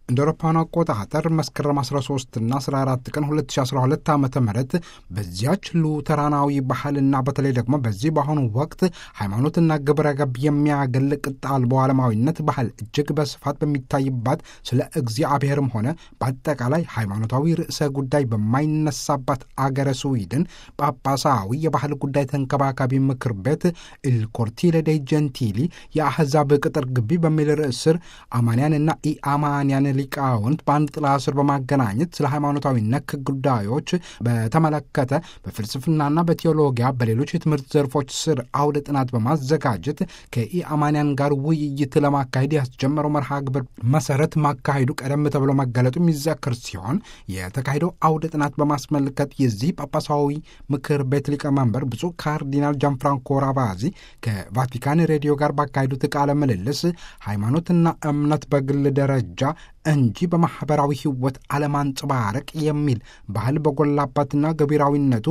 እንደ አውሮፓውያኑ አቆጣጠር መስከረም 13 እና 14 ቀን 2012 ዓ ም በዚያች ሉተራናዊ ባህልና በተለይ ደግሞ በዚህ በአሁኑ ወቅት ሃይማኖትና ግብረ ገብ የሚያገል ቅጥ አልቦ ዓለማዊነት ባህል እጅግ በስፋት በሚታይባት ስለ እግዚአብሔርም ሆነ በአጠቃላይ ሃይማኖታዊ ርዕሰ ጉዳይ በማይነሳባት አገረ ስዊድን ጳጳሳዊ የባህል ጉዳይ ተንከባካቢ ምክር ቤት ኢልኮርቲለ ዴ ጀንቲሊ የአሕዛብ ቅጥር ግቢ በሚል ርዕስ ስር አማንያንና ኢአማንያን ሊቃውንት በአንድ ጥላ ስር በማገናኘት ስለ ሃይማኖታዊ ነክ ጉዳዮች በተመለከተ በፍልስፍናና በቴዎሎጊያ በሌሎች የትምህርት ዘርፎች ስር አውደ ጥናት በማዘጋጀት ከኢአማንያን ጋር ውይይት ለማካሄድ ያስጀመረው መርሃ ግብር መሰረት ማካሄዱ ቀደም ተብሎ መገለጡ የሚዘክር ሲሆን የተካሄደው አውደ ጥናት በማስመልከት የዚህ ጳጳሳዊ ምክር ቤት ሊቀመንበር ብፁዕ ካርዲናል ጃንፍራንኮ ራቫዚ ከቫቲካን ሬዲዮ ጋር ባካሄዱት ቃለ ምልልስ ሃይማኖትና እምነት በግል ደረጃ እንጂ በማኅበራዊ ሕይወት አለማንጸባረቅ የሚል ባህል በጎላባትና ገቢራዊነቱ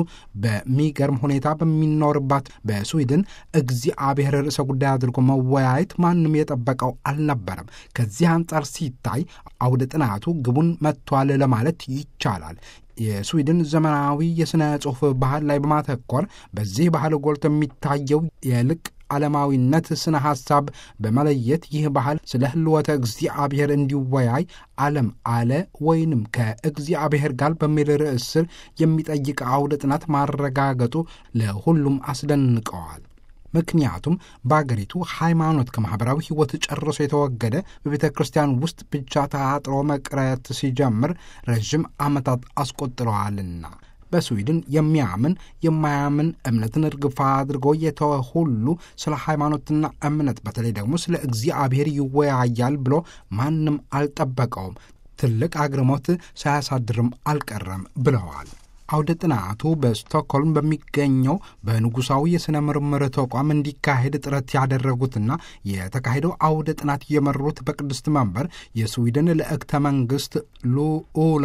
በሚገርም ሁኔታ በሚኖርባት በስዊድን እግዚአብሔር ርዕሰ ጉዳይ አድርጎ መወያየት ማንም የጠበቀው አልነበረም። ከዚህ አንጻር ሲታይ አውደ ጥናቱ ግቡን መጥቷል ለማለት ይቻላል። የስዊድን ዘመናዊ የሥነ ጽሑፍ ባህል ላይ በማተኮር በዚህ ባህል ጎልቶ የሚታየው የልቅ ዓለማዊነት ስነ ሐሳብ በመለየት ይህ ባህል ስለ ህልወተ እግዚአብሔር እንዲወያይ ዓለም አለ ወይንም ከእግዚአብሔር ጋር በሚል ርዕስ ስር የሚጠይቅ አውደ ጥናት ማረጋገጡ ለሁሉም አስደንቀዋል። ምክንያቱም በአገሪቱ ሃይማኖት ከማኅበራዊ ሕይወት ጨርሶ የተወገደ በቤተ ክርስቲያን ውስጥ ብቻ ተአጥሮ መቅረት ሲጀምር ረዥም ዓመታት አስቆጥረዋልና። በስዊድን የሚያምን የማያምን እምነትን እርግፋ አድርጎ የተወ ሁሉ ስለ ሃይማኖትና እምነት በተለይ ደግሞ ስለ እግዚአብሔር ይወያያል ብሎ ማንም አልጠበቀውም። ትልቅ አግርሞት ሳያሳድርም አልቀረም ብለዋል። አውደ ጥናቱ በስቶክሆልም በሚገኘው በንጉሳዊ የሥነ ምርምር ተቋም እንዲካሄድ ጥረት ያደረጉትና የተካሄደው አውደ ጥናት የመሩት በቅድስት መንበር የስዊድን ልዕክተ መንግሥት ሉኡላ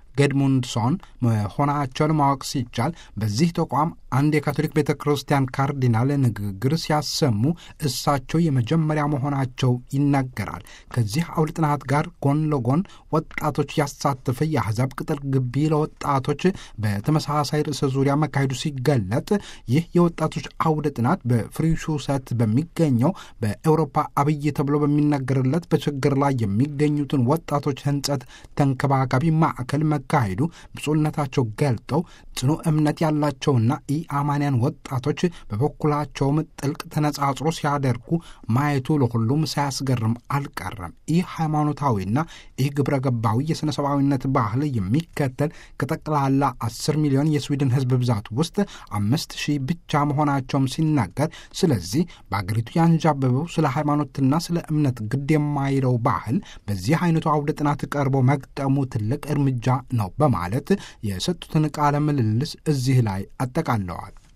ገድሙንድሶን መሆናቸውን ማወቅ ሲቻል በዚህ ተቋም አንድ የካቶሊክ ቤተ ክርስቲያን ካርዲናል ንግግር ሲያሰሙ እሳቸው የመጀመሪያ መሆናቸው ይናገራል። ከዚህ አውደ ጥናት ጋር ጎን ለጎን ወጣቶች ያሳተፈ የአሕዛብ ቅጥር ግቢ ለወጣቶች በተመሳሳይ ርዕሰ ዙሪያ መካሄዱ ሲገለጥ ይህ የወጣቶች አውደ ጥናት በፍሪሹሰት በሚገኘው በኤውሮፓ አብይ ተብሎ በሚነገርለት በችግር ላይ የሚገኙትን ወጣቶች ሕንጸት ተንከባካቢ ማዕከል መካሄዱ ብፁዕነታቸው ገልጠው ጽኑ እምነት ያላቸውና ኢአማንያን ወጣቶች በበኩላቸውም ጥልቅ ተነጻጽሮ ሲያደርጉ ማየቱ ለሁሉም ሳያስገርም አልቀረም። ይህ ሃይማኖታዊና ይህ ግብረ ገባዊ የሥነ ሰብአዊነት ባህል የሚከተል ከጠቅላላ አስር ሚሊዮን የስዊድን ሕዝብ ብዛት ውስጥ አምስት ሺህ ብቻ መሆናቸውም ሲናገር፣ ስለዚህ በአገሪቱ ያንዣበበው ስለ ሃይማኖትና ስለ እምነት ግድ የማይለው ባህል በዚህ አይነቱ አውደ ጥናት ቀርቦ መግጠሙ ትልቅ እርምጃ ነው በማለት የሰጡትን ቃለ ምልልስ እዚህ ላይ አጠቃለዋል።